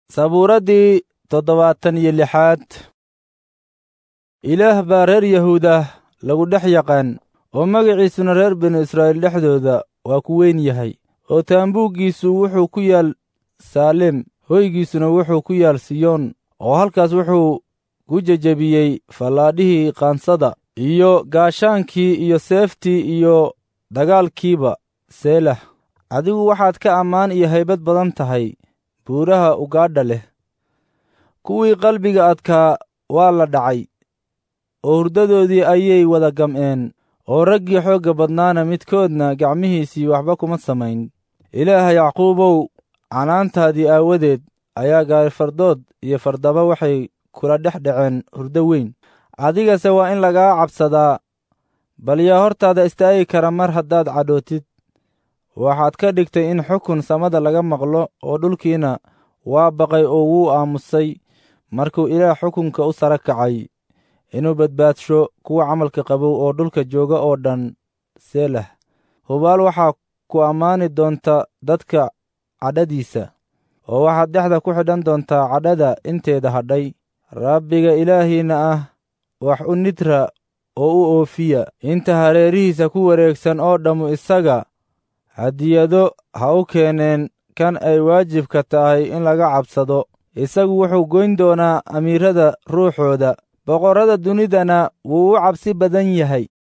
sabuuraddii toddobaatan iyo lixaad ilaah baa reer yahuudah lagu dhex yaqaan oo magaciisuna reer binu israa'iil dhexdooda waa ku weyn yahay oo taambuuggiisu wuxuu ku yaal saalem hoygiisuna wuxuu ku yaal siyoon oo halkaas wuxuu ku jejebiyey fallaadhihii qaansada iyo gaashaankii iyo seeftii iyo dagaalkiiba seelah adigu waxaad ka ammaan iyo haybad badan tahay buuraha ugaadha leh kuwii qalbiga adkaa waa la dhacay oo hurdadoodii ayay wada gam'een oo raggii xoogga badnaana midkoodna gacmihiisii waxba kuma samayn ilaaha yacquubow canaantaadii aawadeed ayaa gaarifardood iyo fardaba waxay kula dhex dhaceen hurdo weyn adigase waa in lagaa cabsadaa bal yaa hortaada istaagi kara mar haddaad cadhootid waxaad ka dhigtay in xukun samada laga maqlo oo dhulkiina waa baqay oo wuu aamusay markuu ilaah xukunka u sara kacay inuu badbaadsho kuwa camalka qabow oo dhulka jooga oo dhan seelah hubaal waxaa ku ammaani doonta dadka cadhadiisa oo waxaad dhexda ku xidhan doontaa cadhada inteeda hadhay rabbiga ilaahiinna ah wax u nidra oo u oofiya inta hareerihiisa ku wareegsan oo dhammu isaga hadiyado ha u keeneen kan ay waajibka tahay in laga cabsado isagu wuxuu goyn doonaa amiirada ruuxooda boqorrada dunidana wuu u cabsi badan yahay